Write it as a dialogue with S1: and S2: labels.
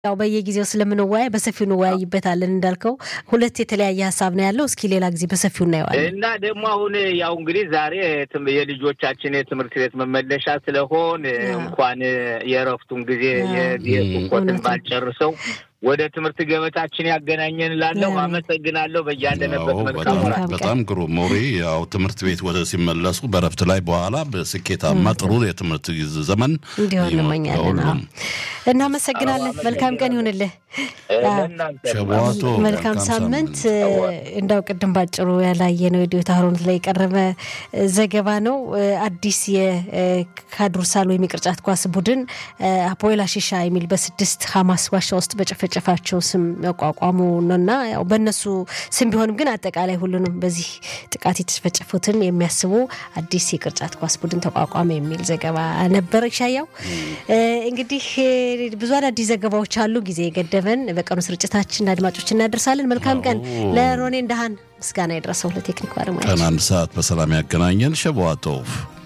S1: ያው በየጊዜው ስለምንወያይ በሰፊው እንወያይበታለን። እንዳልከው ሁለት የተለያየ ሀሳብ ነው ያለው። እስኪ ሌላ ጊዜ በሰፊው እናየዋለን።
S2: እና ደግሞ አሁን ያው እንግዲህ ዛሬ የልጆቻችን የትምህርት ቤት መመለሻ ስለሆን እንኳን የእረፍቱን ጊዜ የስኮትን ባልጨርሰው ወደ ትምህርት ገበታችን ያገናኘን ላለው አመሰግናለሁ። በያለንበት መልካም
S3: በጣም ግሩም ሞሪ። ያው ትምህርት ቤት ወደ ሲመለሱ በረፍት ላይ በኋላ በስኬታማ ጥሩ የትምህርት ዘመን
S1: እንዲሆን እንመኛለን። እናመሰግናለን። መልካም ቀን ይሁንልህ።
S3: ሸቧቶ
S1: መልካም ሳምንት። እንዳው ቅድም ባጭሩ ያላየነው የዲዮታ ሆሮንት ላይ የቀረበ ዘገባ ነው። አዲስ የካዱርሳል ወይም የቅርጫት ኳስ ቡድን አፖኤል አሺሻ የሚል በስድስት ሀማስ ዋሻ ውስጥ በጨፈጨፋቸው ስም ያቋቋሙ ነውና ያው በእነሱ ስም ቢሆንም ግን አጠቃላይ ሁሉንም በዚህ ጥቃት የተጨፈጨፉትን የሚያስቡ አዲስ የቅርጫት ኳስ ቡድን ተቋቋመ የሚል ዘገባ ነበር። ይሻያው እንግዲህ ብዙ አዳዲስ ዘገባዎች አሉ። ጊዜ የገደበን በቀኑ ስርጭታችን አድማጮች እናደርሳለን። መልካም ቀን ለሮኔ እንደሃን ምስጋና የደረሰው ለቴክኒክ ባለሙያ
S3: ቀን አንድ ሰዓት በሰላም ያገናኘን ሸበዋቶፍ